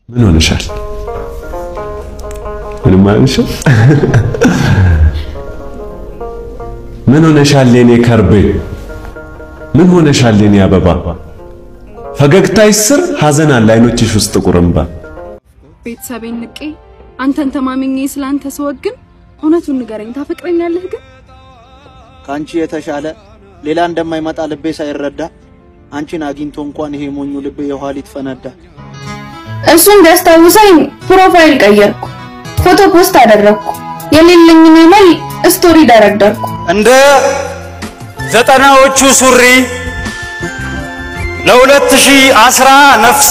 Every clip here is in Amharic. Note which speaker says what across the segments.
Speaker 1: ምን ሆነሻል? ምንም አልሆንሽም። ምን ሆነሻል የኔ ከርቤ? ምን ሆነሻል የኔ አበባ? ፈገግታሽ ስር ሐዘን አለ አይኖችሽ ውስጥ ጥቁር እምባ።
Speaker 2: ቤተሰቤን ንቄ አንተን ተማምኜ ስላንተ ስወግን እውነቱን ንገረኝ፣ ታፈቅረኛለህ ግን?
Speaker 3: ከአንቺ የተሻለ ሌላ እንደማይመጣ ልቤ ሳይረዳ አንቺን አግኝቶ እንኳን ይሄ ሞኙ ልቤ የኋሊት ፈነዳ።
Speaker 4: እሱ እንዲያስታውሰኝ ፕሮፋይል ቀየርኩ፣ ፎቶ ፖስት አደረግኩ፣ የሌለኝን ኢሜል ስቶሪ ደረደርኩ።
Speaker 5: እንደ ዘጠናዎቹ ሱሪ ለሁለት ሺህ አስራ ነፍሴ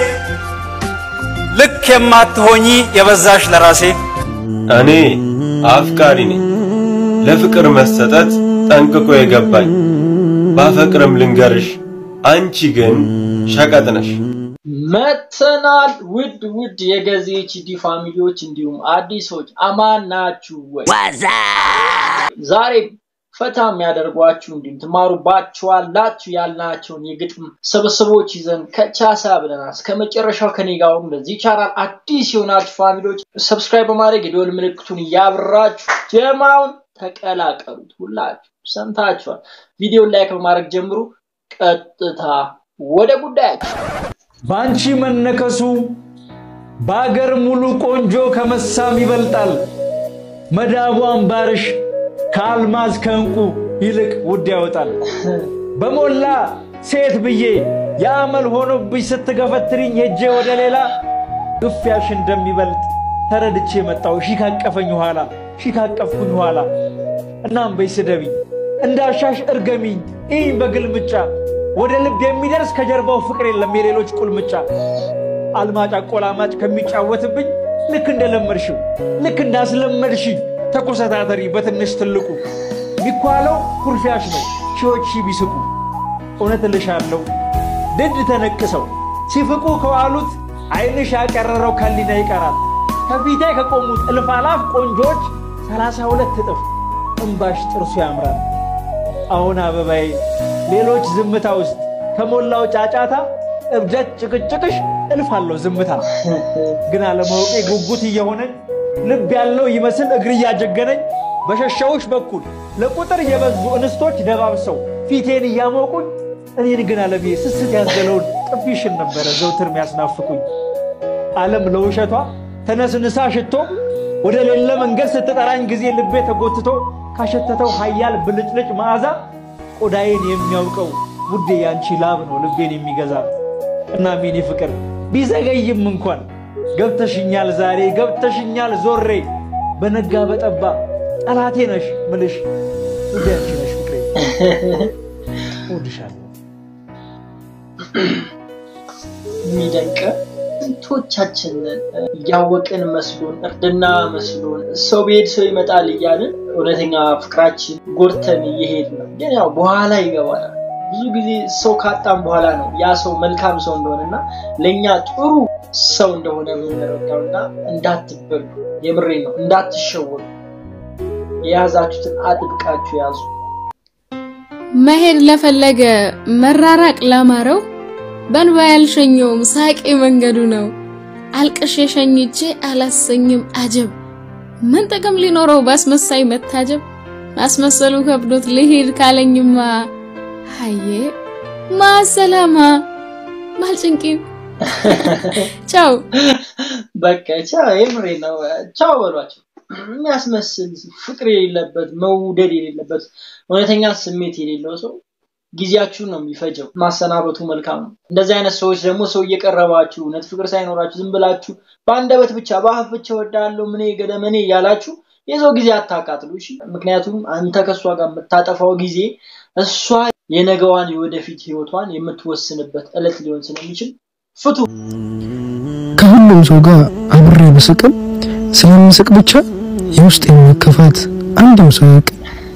Speaker 5: ልክ የማትሆኚ የበዛሽ ለራሴ
Speaker 1: እኔ አፍቃሪ ነኝ፣ ለፍቅር መሰጠት ጠንቅቆ የገባኝ ባፈቅርም ልንገርሽ፣ አንቺ ግን ሸቀጥ ነሽ።
Speaker 6: መተናል ውድ ውድ የገዜ ኤችዲ ፋሚሊዎች እንዲሁም አዲሶች አማን ናችሁ ወይ? ዛሬ ፈታ የሚያደርጓችሁ እንዲሁም ትማሩባችኋላችሁ ያልናቸውን የግጥም ስብስቦች ይዘን ከቻሳ ብለናል። እስከ መጨረሻው ከኔ ጋር ሁኑ። ለዚህ ቻናል አዲስ የሆናችሁ ፋሚሊዎች ሰብስክራይብ በማድረግ የደወል ምልክቱን ያብራችሁ ጀማውን ተቀላቀሉት። ሁላችሁ ሰምታችኋል። ቪዲዮን ላይክ በማድረግ ጀምሩ። ቀጥታ ወደ ጉዳያችሁ
Speaker 7: በአንቺ መነከሱ በአገር ሙሉ ቆንጆ ከመሳም ይበልጣል። መዳቡ አምባርሽ ከአልማዝ ከእንቁ ይልቅ ውድ ያወጣል። በሞላ ሴት ብዬ የአመል ሆኖብኝ ስትገፈትሪኝ ሄጄ ወደ ሌላ ግፊያሽ እንደሚበልጥ ተረድቼ መጣው ሺ ካቀፈኝ ኋላ ሺ ካቀፍኩኝ ኋላ እናም በይ ስደቢኝ እንዳሻሽ እርገሚኝ ይህኝ በግልምጫ ወደ ልብ የሚደርስ ከጀርባው ፍቅር የለም የሌሎች ቁልምጫ አልማጭ አቆላማጭ ከሚጫወትብኝ ልክ እንደለመድሽው ልክ እንዳስለመድሽኝ ተኮሰታተሪ በትንሽ ትልቁ የሚኳለው ኩርፊያሽ ነው ሺዎች ሺህ ቢስቁ እውነት እልሻለሁ ድድ ተነቅሰው ሲፍቁ ከዋሉት ዓይንሽ ያቀረረው ከሊና ይቀራል ከፊቴ ከቆሙት እልፍ አላፍ ቆንጆች ሰላሳ ሁለት እጥፍ እምባሽ ጥርሱ ያምራል አሁን አበባዬ ሌሎች ዝምታ ውስጥ ከሞላው ጫጫታ እብደት ጭቅጭቅሽ እልፍ አለው ዝምታ ግን አለማወቄ ጉጉት እየሆነኝ ልብ ያለው ይመስል እግር እያጀገነኝ በሸሻዎች በኩል ለቁጥር የበዙ እንስቶች ደባብሰው ፊቴን እያሞቁኝ እኔን ግን አለምዬ ስስት ያዘለውን ጥፊሽን ነበረ ዘውትር የሚያስናፍቁኝ ዓለም ለውሸቷ ተነስንሳ ሽቶ ወደ ሌለ መንገድ ስትጠራኝ ጊዜ ልቤ ተጎትቶ ካሸተተው ሀያል ብልጭልጭ መዓዛ ቆዳዬን የሚያውቀው ውዴ ያንቺ ላብ ነው ልቤን የሚገዛ እና ሚኒ ፍቅር ቢዘገይም እንኳን ገብተሽኛል ዛሬ ገብተሽኛል ዞሬ በነጋ በጠባ ጠላቴ ነሽ ምልሽ ውዴ አንቺ ነሽ ፍቅሬ እወድሻለሁ።
Speaker 6: የሚደንቅ ስንቶቻችንን እያወቅን መስሎን እርድና መስሎን ሰው ቤድ ሰው ይመጣል እያልን እውነተኛ ፍቅራችን ጎድተን እየሄድ ነው። ግን ያው በኋላ ይገባናል። ብዙ ጊዜ ሰው ካጣም በኋላ ነው ያ ሰው መልካም ሰው እንደሆነና ለእኛ ጥሩ ሰው እንደሆነ የምንረዳው እና እንዳትበሉ፣ የምሬ ነው፣ እንዳትሸወዱ፣ የያዛችሁትን አጥብቃችሁ ያዙ።
Speaker 2: መሄድ ለፈለገ መራራቅ ላማረው በንባ ያልሸኘውም ሳቄ መንገዱ ነው። አልቅሼ ሸኝቼ አላሰኝም አጀብ ምን ጥቅም ሊኖረው ባስመሳይ መታጀብ? ማስመሰሉ ከብዶት ልሄድ ካለኝማ ሀዬ ማሰላማ ባልጭንቂን ቻው
Speaker 6: በቃ ቻው፣ የምሬ ነው። ቻው በሏቸው። የሚያስመስል ፍቅር የሌለበት መውደድ የሌለበት እውነተኛ ስሜት የሌለው ሰው ጊዜያችሁን ነው የሚፈጀው። ማሰናበቱ መልካም ነው። እንደዚህ አይነት ሰዎች ደግሞ ሰው እየቀረባችሁ እውነት ፍቅር ሳይኖራችሁ ዝም ብላችሁ በአንደበት ብቻ በአፍ ብቻ ወዳለሁ ምኔ ገደመኔ እያላችሁ የሰው ጊዜ አታቃጥሉ። እሺ? ምክንያቱም አንተ ከእሷ ጋር የምታጠፋው ጊዜ እሷ የነገዋን የወደፊት ህይወቷን የምትወስንበት እለት ሊሆን ስለሚችል ፍቱ።
Speaker 8: ከሁሉም ሰው ጋር አብሬ ብስቅም ስለምስቅ ብቻ የውስጥ የመከፋት አንድም ሰው ያውቅ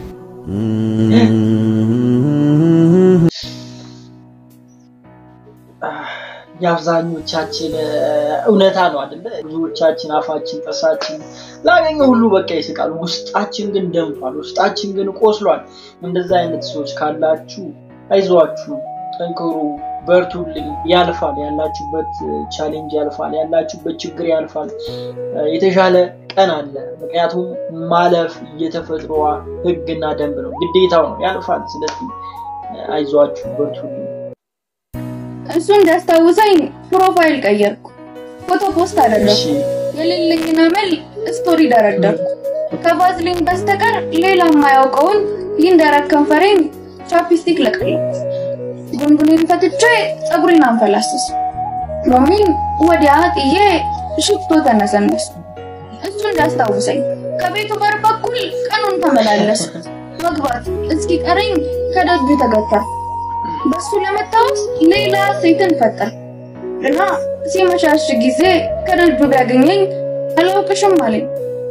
Speaker 6: የአብዛኞቻችን እውነታ ነው አይደለ? ብዙዎቻችን አፋችን፣ ጥርሳችን ላገኘ ሁሉ በቃ ይስቃል። ውስጣችን ግን ደምቷል። ውስጣችን ግን ቆስሏል። እንደዛ አይነት ሰዎች ካላችሁ አይዟችሁ፣ ጠንክሩ፣ በርቱልኝ። ያልፋል፣ ያላችሁበት ቻሌንጅ ያልፋል፣ ያላችሁበት ችግር ያልፋል። የተሻለ ቀን አለ። ምክንያቱም ማለፍ የተፈጥሮዋ ህግና ደንብ ነው፣ ግዴታው ነው። ያልፋል። ስለዚህ አይዟችሁ፣ በርቱልኝ።
Speaker 4: እሱ እንዲያስታውሰኝ ፕሮፋይል ቀየርኩ፣ ፎቶ ፖስት አደረግኩ፣ የሌለኝን አመል ስቶሪ ደረደርኩ። ከቫዝሊን በስተቀር ሌላ የማያውቀውን ይህን ደረቅ ከንፈሬን ቻፕስቲክ ለቀለኩ። ጉንጉኔን ፈትቼ ፀጉሬን አንፈላስስ ሎሚን ወዲያ ጥዬ ሽቶ ተነሰነስ። እሱ እንዲያስታውሰኝ ከቤቱ በር በኩል ቀኑን ተመላለስ መግባት እስኪ ቀረኝ ከደጁ ተገታ በሱ ለመታወስ ሌላ ሴትን ፈጠር እና ሲመሻሽ ጊዜ ከደጁ ቢያገኘኝ አላውቅሽም አለኝ።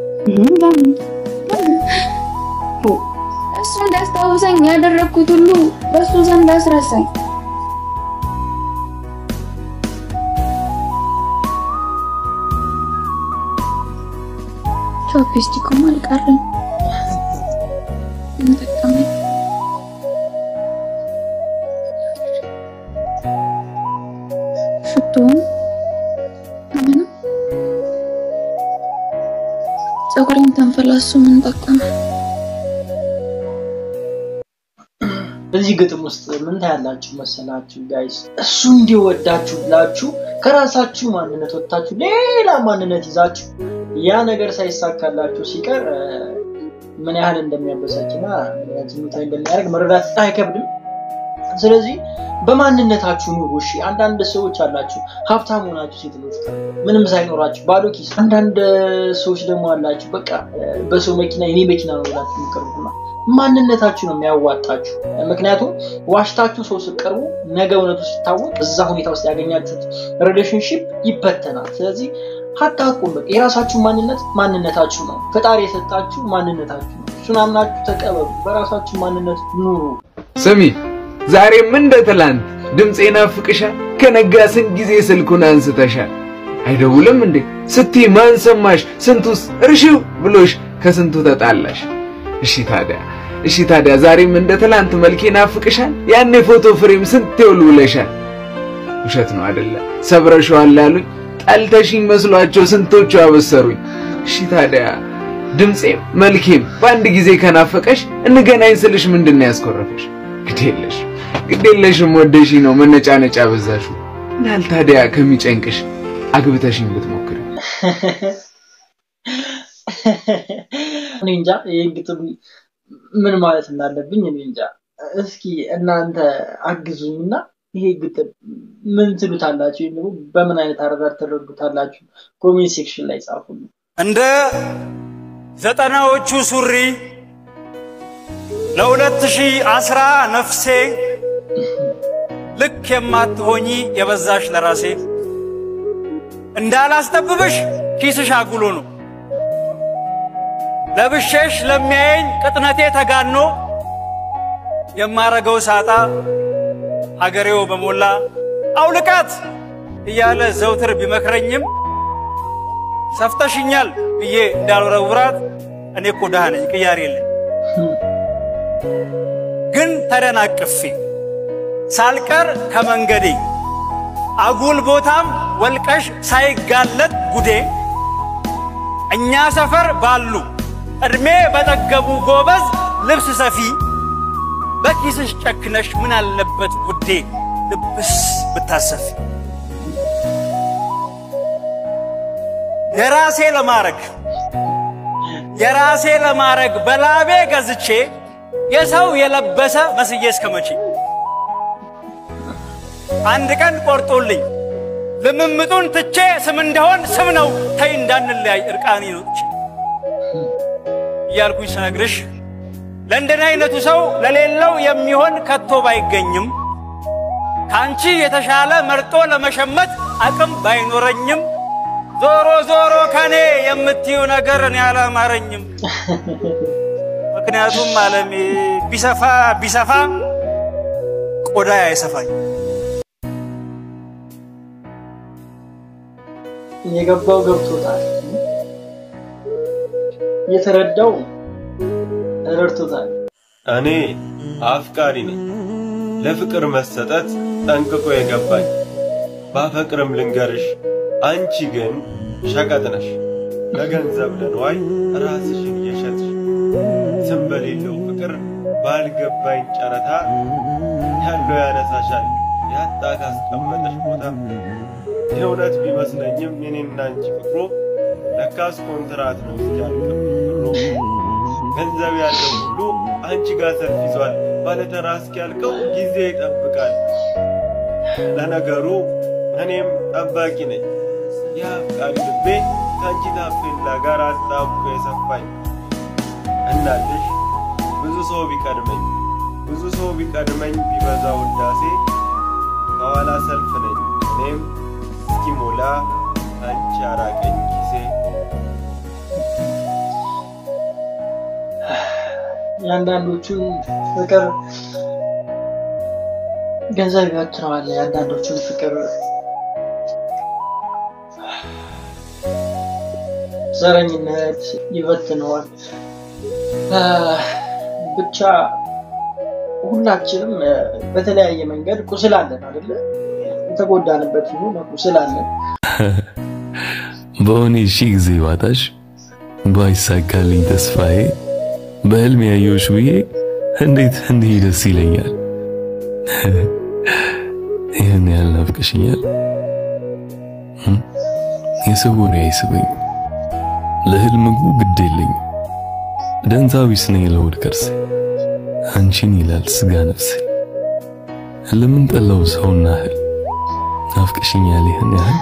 Speaker 4: እሱ እንዲያስታውሰኝ ያደረግኩት ሁሉ በሱ ዘንድ አስረሳኝ። ቻፕስቲኩም አልቀረም። ምን ጠቀመኝ? ሽቶውን ምንም ፀጉሬን ተንፈላሱ ምን ጠቀመ?
Speaker 6: በዚህ ግጥም ውስጥ ምን ታያላችሁ መሰላችሁ ጋይስ? እሱ እንዲወዳችሁ ብላችሁ ከራሳችሁ ማንነት ወጥታችሁ ሌላ ማንነት ይዛችሁ ያ ነገር ሳይሳካላችሁ ሲቀር ምን ያህል እንደሚያበሳጭና ምን ያህል ስሜታዊ እንደሚያደርግ መረዳት አይከብድም። ስለዚህ በማንነታችሁ ኑሩ። እሺ፣ አንዳንድ ሰዎች አላችሁ ሀብታም ሆናችሁ ሴት መፍጠር ምንም ሳይኖራችሁ ባዶ ኪስ። አንዳንድ ሰዎች ደግሞ አላችሁ በቃ በሰው መኪና የኔ መኪና ነው ብላችሁ የሚቀርቡና ማንነታችሁ ነው የሚያዋጣችሁ። ምክንያቱም ዋሽታችሁ ሰው ስትቀርቡ ነገ እውነቱ ሲታወቅ እዛ ሁኔታ ውስጥ ያገኛችሁት ሪሌሽንሽፕ ይበተናል። ስለዚህ ሀቃቁም በቃ የራሳችሁ ማንነት ማንነታችሁ ነው። ፈጣሪ የሰጣችሁ ማንነታችሁ ነው። እሱን አምናችሁ ተቀበሉ። በራሳችሁ ማንነት ኑሩ።
Speaker 9: ስሚ ዛሬም እንደ ትላንት ድምፄ ናፍቅሻል። ከነጋ ስንት ጊዜ ስልኩን አንስተሻል። አይደውልም እንዴ ስትይ ማን ሰማሽ? ስንቱስ እርሺው ብሎሽ ከስንቱ ተጣላሽ። እሺ ታዲያ እሺ ታዲያ ዛሬም እንደ ትላንት መልኬ ናፍቅሻል። ያኔ ፎቶ ፍሬም ስንት ይውልውለሻል። ውሸት ነው አይደለ? ሰብረሽዋል ያሉኝ ጠልተሽኝ መስሏቸው ስንቶቹ አበሰሩኝ። እሺ ታዲያ ድምፄም መልኬም በአንድ ጊዜ ከናፈቀሽ እንገናኝ ስልሽ ምንድን ነው ያስኮረፈሽ? ግዴለሽ ግዴለሽም ወደሽ ነው መነጫነጫ በዛሹ እናል ታዲያ ከሚጨንቅሽ አግብተሽኝ ብትሞክሪ
Speaker 6: እኔ እንጃ ይህን ግጥም ምን ማለት እንዳለብኝ እኔ እንጃ። እስኪ እናንተ አግዙኝና ይሄ ግጥም ምን ትሉታላችሁ? ወይም ደግሞ በምን አይነት አረዳድ ትረዱታላችሁ? ኮሜንት ሴክሽን ላይ ጻፉልኝ።
Speaker 5: እንደ ዘጠናዎቹ ሱሪ ለሁለት ሺህ አስራ ነፍሴ ልክ የማትሆኚ የበዛሽ ለራሴ እንዳላስጠብብሽ ኪስሽ አጉሎ ነው ለብሼሽ ለሚያየኝ ቅጥነቴ ተጋኖ የማረገው ሳጣ ሀገሬው በሞላ አውልቃት እያለ ዘውትር ቢመክረኝም ሰፍተሽኛል ብዬ እንዳልወረውራት እኔ እኮ ድሃ ነኝ ቅያሬ የለኝ ግን ተደናቅፌ ሳልቀር ከመንገዴ አጉል ቦታም ወልቀሽ ሳይጋለጥ ጉዴ እኛ ሰፈር ባሉ እድሜ በጠገቡ ጎበዝ ልብስ ሰፊ በኪስሽ ጨክነሽ ምን አለበት ውዴ ልብስ ብታሰፊ የራሴ ለማረግ የራሴ ለማረግ በላቤ ገዝቼ የሰው የለበሰ መስዬ እስከ መቼ አንድ ቀን ቆርጦልኝ ልምምጡን ትቼ ስም እንደሆን ስም ነው ተይ እንዳንለያይ እርቃኔ ነው ትቼ እያልኩኝ ስነግርሽ ለእንደን አይነቱ ሰው ለሌለው የሚሆን ከቶ ባይገኝም ከአንቺ የተሻለ መርጦ ለመሸመት አቅም ባይኖረኝም ዞሮ ዞሮ ከኔ የምትዩ ነገር እኔ አላማረኝም። ምክንያቱም ዓለሜ ቢሰፋ ቢሰፋ ቆዳ አይሰፋኝ።
Speaker 6: የገባው ገብቶታል፣ የተረዳው ረድቶታል።
Speaker 10: እኔ አፍቃሪ ነኝ። ለፍቅር መሰጠት ጠንቅቆ የገባኝ ባፈቅርም ልንገርሽ፣ አንቺ ግን ሸቀጥ ነሽ። ለገንዘብ ለንዋይ ራስሽን እየሸጥሽ ስም በሌለው ፍቅር ባልገባኝ ጨረታ ያለው ያነሳሻል ያጣ ካስቀመጠሽ ቦታ የእውነት ቢመስለኝም የኔና አንቺ ፍቅሮ ለካስ ኮንትራት ነው እስኪያልቅም ብሎ ገንዘብ ያለው ሁሉ አንቺ ጋር ሰልፍ ይዟል። ባለተራ እስኪያልቀው ጊዜ ይጠብቃል። ለነገሩ እኔም ጠባቂ ነኝ። የአፍቃሪ ልቤ ከአንቺ ታፔላ ጋር አጣብቆ የሰፋኝ እናልሽ ብዙ ሰው ቢቀድመኝ ብዙ ሰው ቢቀድመኝ ቢበዛ ውዳሴ ከኋላ ሰልፍ ነኝ እኔም እስኪሞላ አንቺ አራቀኝ ጊዜ
Speaker 6: የአንዳንዶቹን ፍቅር ገንዘብ ይበትነዋል። የአንዳንዶቹን ፍቅር ዘረኝነት ይበትነዋል። ብቻ ሁላችንም በተለያየ መንገድ ቁስል አለን አይደለ? የተጎዳንበት ይሁን ቁስል አለን።
Speaker 11: በእውኔ ሺህ ጊዜ ባጣሽ ባይሳካልኝ ተስፋዬ በህልም ያየሁሽ ብዬ እንዴት እንዲህ ደስ ይለኛል። ይህን ያህል ናፍቀሽኛል። የሰው ወሬ አይስበኝ፣ ለህልም ግድ የለኝ። ደንታ ቢስ ነኝ ለሆድ ከርሴ፣ አንቺን ይላል ስጋ ነፍሴ። ለምን ጠላው ሰውና እህል ናፍቀሽኛል ይህን ያህል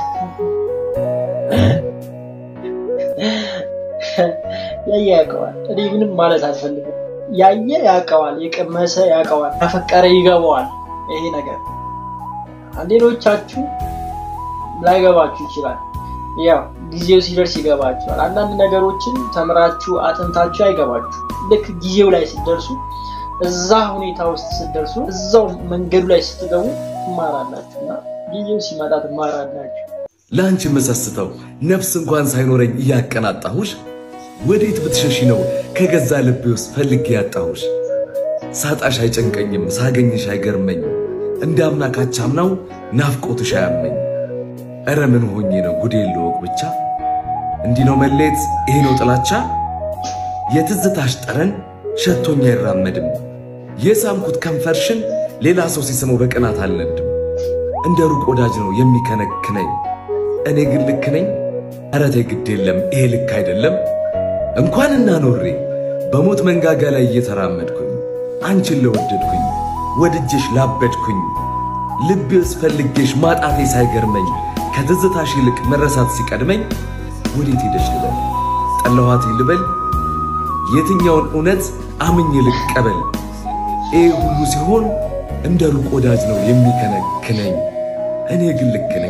Speaker 6: ያየ ያውቀዋል። እኔ ምንም ማለት አልፈልግም። ያየ ያውቀዋል፣ የቀመሰ ያውቀዋል፣ ያፈቀረ ይገባዋል። ይሄ ነገር ሌሎቻችሁ ላይገባችሁ ይችላል። ያው ጊዜው ሲደርስ ይገባችኋል። አንዳንድ ነገሮችን ተምራችሁ አጥንታችሁ አይገባችሁ። ልክ ጊዜው ላይ ስትደርሱ፣ እዛ ሁኔታ ውስጥ ስትደርሱ፣ እዛው መንገዱ ላይ ስትገቡ ትማራላችሁ እና ጊዜው ሲመጣ ትማራላችሁ።
Speaker 12: ለአንቺ መሰስተው ነፍስ እንኳን ሳይኖረኝ እያቀናጣሁሽ ወዴት ብትሸሺ ነው ከገዛ ልቤ ውስጥ ፈልጌ ያጣሁሽ? ሳጣሽ አይጨንቀኝም፣ ሳገኝሽ አይገርመኝም። እንዳምና ካቻምናው ናፍቆትሽ አያመኝ። እረ ምን ሆኜ ነው ጉዴን ልወቅ ብቻ። እንዲህ ነው መለየት፣ ይሄ ነው ጥላቻ። የትዝታሽ ጠረን ሸቶኛ አይራመድም። የሳምኩት ከንፈርሽን ሌላ ሰው ሲስመው በቅናት አልነድም። እንደ ሩቅ ወዳጅ ነው የሚከነክነኝ። እኔ ግን ልክ ነኝ? ኧረ ተይ ግድ የለም ይሄ ልክ አይደለም። እንኳን እና ኖሬ በሞት መንጋጋ ላይ እየተራመድኩኝ አንቺን ለወደድኩኝ ወድጄሽ ላበድኩኝ ልቤ ውስጥ ፈልጌሽ ማጣቴ ሳይገርመኝ ከትዝታሽ ይልቅ መረሳት ሲቀድመኝ ወዴት ሄደሽ ልበል ጠለኋት ልበል የትኛውን እውነት አምኜ ልቀበል? ይህ ሁሉ ሲሆን እንደ ሩቅ ወዳጅ ነው የሚከነክነኝ። እኔ ግን ልክ ነኝ?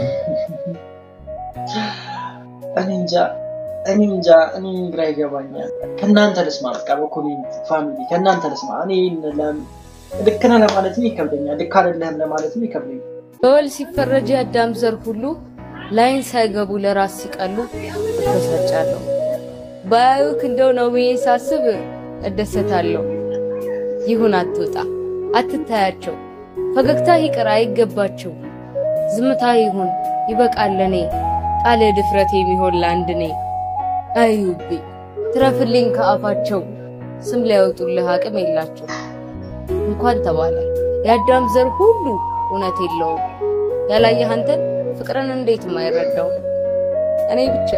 Speaker 6: እኔ እንጃ እኔ እንጃ እኔ ግራ ይገባኛል። ከእናንተ ልስማ፣ በቃ በኮሚኒቲ ፋሚሊ ከእናንተ ልስማ። እኔ ልክ ነህ ለማለትም ይከብደኛል፣ ልክ አይደለህም ለማለትም ይከብደኛል።
Speaker 13: በወል ሲፈረጅ የአዳም ዘር ሁሉ ላይን ሳይገቡ ለራስ ሲቀሉ እበሳጫለሁ። ባያዩክ እንደው ነው ብዬ ሳስብ እደሰታለሁ። ይሁን አትውጣ፣ አትታያቸው፣ ፈገግታ ይቅር አይገባቸው፣ ዝምታ ይሁን ይበቃል ለኔ ቃል ድፍረት የሚሆን ለአንድ እኔ አዩብኝ ትረፍልኝ ከአፋቸው ስም ሊያወጡልህ አቅም የላቸው። እንኳን ተባለ የአዳም ዘር ሁሉ እውነት የለውም። ያላየህ አንተን ፍቅርን እንዴት የማይረዳው እኔ ብቻ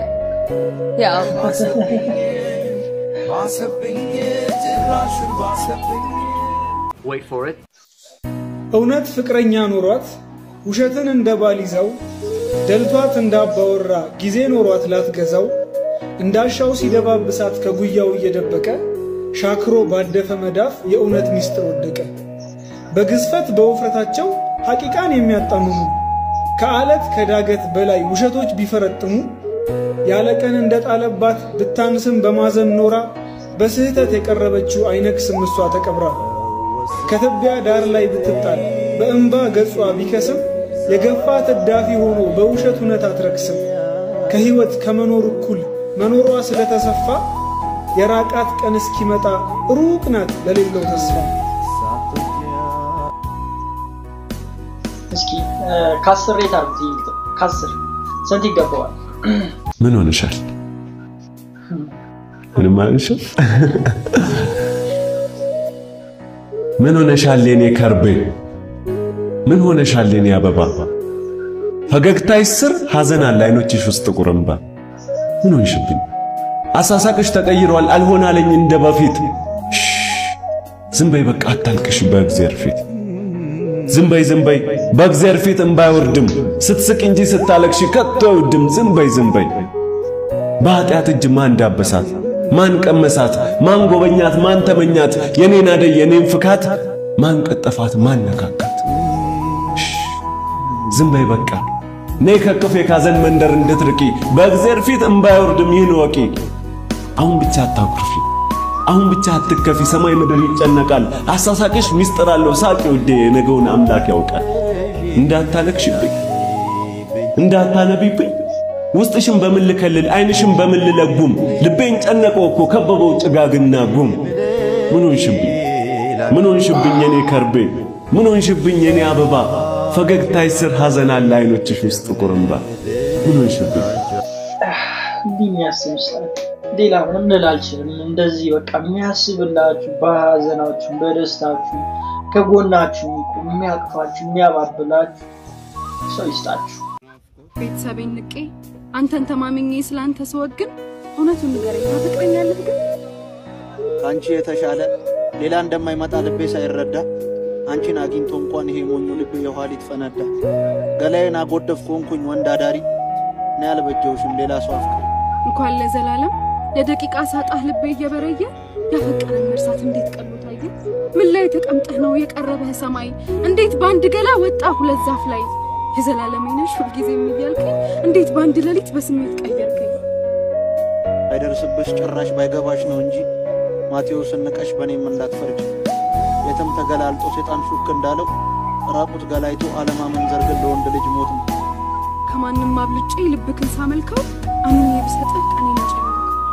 Speaker 14: እውነት ፍቅረኛ ኖሯት ውሸትን እንደ ባል ይዘው ደልቷት እንዳባወራ ጊዜ ኖሯት ላትገዛው እንዳሻው ሲደባብሳት ከጉያው እየደበቀ ሻክሮ ባደፈ መዳፍ የእውነት ሚስጥር ወደቀ። በግዝፈት በውፍረታቸው ሐቂቃን የሚያጣምሙ ከአለት ከዳገት በላይ ውሸቶች ቢፈረጥሙ ያለ ቀን እንደጣለባት ብታንስም በማዘን ኖራ በስህተት የቀረበችው አይነክስም እሷ ተቀብራ ከትቢያ ዳር ላይ ብትጣል በእንባ ገጿ ቢከስም የገፋ ተዳፊ ሆኖ በውሸት እውነት አትረክስም። ከሕይወት ከመኖር እኩል መኖሯ ስለተሰፋ የራቃት ቀን እስኪመጣ ሩቅ ናት ለሌለው ተስፋ።
Speaker 6: እስኪ ከአስር ሬት አድርጉት። ይህ ግጥም ከአስር ስንት ይገባዋል?
Speaker 1: ምን ሆነሻል? ምንም አልልሽም። ምን ሆነሻል የኔ ከርቤ? ምን ሆነሻል የኔ አበባ? ፈገግታሽ ስር ሐዘን አለ አይኖችሽ ውስጥ ጥቁር እምባ። ምን ሆንሽብኝ? አሳሳቅሽ ተቀይሯል አልሆን አለኝ እንደ በፊት። ሽ ዝም በይ በቃ አታልቅሽ በእግዚአብሔር ፊት። ዝም በይ ዝም በይ በእግዚአብሔር ፊት እምባ አይወርድም። ስትስቅ እንጂ ስታለቅሽ ከቶ አይወድም። ዝም በይ ዝም በይ በኃጢአት እጅ ማን ዳበሳት? ማን ቀመሳት? ማን ጎበኛት? ማን ተመኛት? የኔን አደይ የኔን ፍካት ማን ቀጠፋት? ማን ነካካት? ሽ ዝም በይ በቃ ነይ ከቅፌ ካዘን መንደር እንድትርቂ በእግዚአብሔር ፊት እምባ አይወርድም ይህን ወቂ። አሁን ብቻ አታኩርፊ፣ አሁን ብቻ አትከፊ። ሰማይ ምድር ይጨነቃል። አሳሳቅሽ ሚስጥር አለው ሳቂ ውዴ፣ የነገውን አምላክ ያውቃል። እንዳታለቅሽብኝ እንዳታነቢብኝ ውስጥሽን በምን ልከልል አይንሽን በምን ልለጉም ልቤን ጨነቀው እኮ ከበበው ጭጋግና ጉም። ምን ሆንሽብኝ ምን ሆንሽብኝ የኔ ከርቤ ምን ሆንሽብኝ የኔ አበባ ፈገግታሽ ስር ሐዘን አለ አይኖችሽ ውስጥ ጥቁር እምባ። ምን ሆንሽብኝ
Speaker 6: እንዲህ የሚያስብ ሰዓት ሌላ ምንም ልል አልችልም። እንደዚህ በቃ የሚያስብላችሁ በሀዘናችሁ በደስታችሁ ከጎናችሁ የሚቆም የሚያቅፋችሁ የሚያባብላችሁ ሰው ይስጣችሁ።
Speaker 2: ቤተሰቤን ንቄ አንተን ተማምኜ ስላንተ ስወግን እውነቱን ንገረኝ፣ ታፈቅረኛለህ ግን?
Speaker 3: ከአንቺ የተሻለ ሌላ እንደማይመጣ ልቤ ሳይረዳ አንቺን አግኝቶ እንኳን ይሄ ሞኙ ልቤ የኋሊት ፈነዳ። ገላዬን አጎደፍ ኮንኩኝ ወንድ አዳሪ እኔ ያልበጀውሽም ሌላ ሰው አፍቅሪ
Speaker 2: እንኳን ለዘላለም ለደቂቃ ሳጣህ ልቤ እየበረየ ያፈቀረን መርሳት እንዴት ቀሎ ታየ። ምን ላይ ተቀምጠህ ነው የቀረበህ ሰማይ? እንዴት በአንድ ገላ ወጣ ሁለት ዛፍ ላይ የዘላለም ነሽ ሁልጊዜም እያልከኝ እንዴት በአንድ ሌሊት በስሜት ቀየርከኝ?
Speaker 3: ባይደርስብሽ ጭራሽ ባይገባሽ ነው እንጂ ማቴዎስ ንቀሽ በእኔም እንዳትፈርጅ የትም ተገላልጦ ሴጣን ሹክ እንዳለው ራቁት ገላይቶ አለማመንዘር ግን ለወንድ ልጅ ሞት ነው።
Speaker 2: ከማንም አብልጬ ልብክን ሳመልከው አምኜ ብሰጥህ ቀኔን ጨነቀው።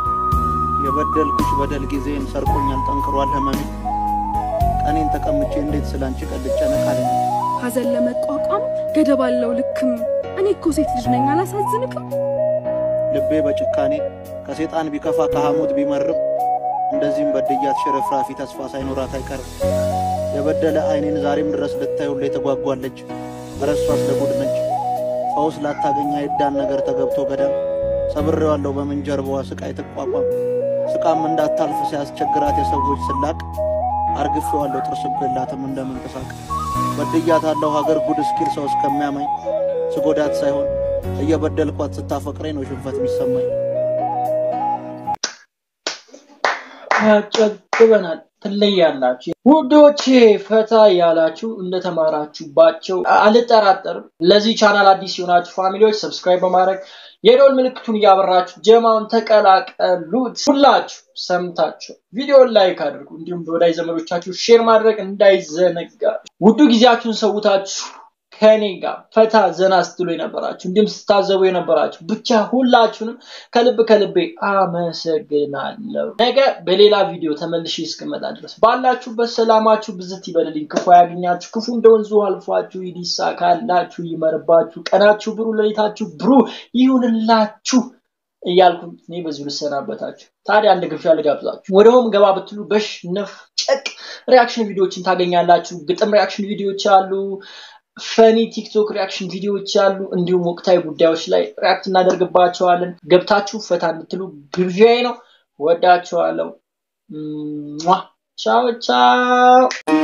Speaker 3: የበደልኩሽ በደል ጊዜን ሰርቆኛል ጠንክሯል ህመሜ ቀኔን ተቀምጬ እንዴት ስላንቺ ቀልጬ ነቃለኝ
Speaker 2: ሐዘን ለመቋቋም ገደብ አለው ልክም። እኔ እኮ ሴት ልጅ ነኝ አላሳዝንክም?
Speaker 3: ልቤ በጭካኔ ከሴጣን ቢከፋ ከሐሞት ቢመርም እንደዚህም በድያት ሽርፍራፊ ተስፋ ሳይኖራት አይቀርም። የበደለ አይኔን ዛሬም ድረስ ልታይ ሁሌ ተጓጓለች። እረሷስ ለጉድ ነች። ፈውስ ላታገኝ አይዳን ነገር ተገብቶ ገዳም ሰብሬዋለሁ በምን ጀርባዋ ስቃይ ትቋቋም። ስቃም እንዳታልፍ ሲያስቸግራት የሰዎች ስላቅ አርግፌዋለሁ ጥርስ እኮ የላትም እንደምን ትሳቅ። በድያታለሁ ሀገር ጉድ እስኪል ሰው እስከሚያመኝ ስጎዳት ሳይሆን እየበደልኳት ስታፈቅረኝ ነው ሽንፈት የሚሰማኝ።
Speaker 6: ያጨብበናል። ትለያላችሁ ውዶቼ፣ ፈታ ያላችሁ እንደተማራችሁባቸው አልጠራጠርም። ለዚህ ቻናል አዲስ የሆናችሁ ፋሚሊዎች ሰብስክራይብ በማድረግ የደወል ምልክቱን እያበራችሁ ጀማውን ተቀላቀሉት። ሁላችሁ ሰምታችሁ ቪዲዮን ላይክ አድርጉ፣ እንዲሁም በወዳጅ ዘመዶቻችሁ ሼር ማድረግ እንዳይዘነጋ። ውዱ ጊዜያችሁን ሰውታችሁ ከኔ ጋር ፈታ ዘና ስትሉ የነበራችሁ እንዲሁም ስታዘቡ የነበራችሁ ብቻ ሁላችሁንም ከልብ ከልቤ አመሰግናለሁ። ነገ በሌላ ቪዲዮ ተመልሼ እስክመጣ ድረስ ባላችሁበት ሰላማችሁ ብዝት ይበልልኝ፣ ክፉ ያገኛችሁ፣ ክፉ እንደ ወንዙ አልፏችሁ ይሳካላችሁ፣ ይመርባችሁ፣ ቀናችሁ ብሩ፣ ሌሊታችሁ ብሩ ይሁንላችሁ እያልኩ እኔ በዚሁ ልሰናበታችሁ። ታዲያ አንድ ግብዣ ልጋብዛችሁ። ወደ ሆም ገባ ብትሉ በሽ ነፍ ጨቅ ሪያክሽን ቪዲዮዎችን ታገኛላችሁ። ግጥም ሪያክሽን ቪዲዮዎች አሉ። ፈኒ ቲክቶክ ሪያክሽን ቪዲዮዎች አሉ። እንዲሁም ወቅታዊ ጉዳዮች ላይ ሪያክት እናደርግባቸዋለን። ገብታችሁ ፈታ እንድትሉ ግብዣዬ ነው። ወዳችኋለሁ። ቻው ቻው።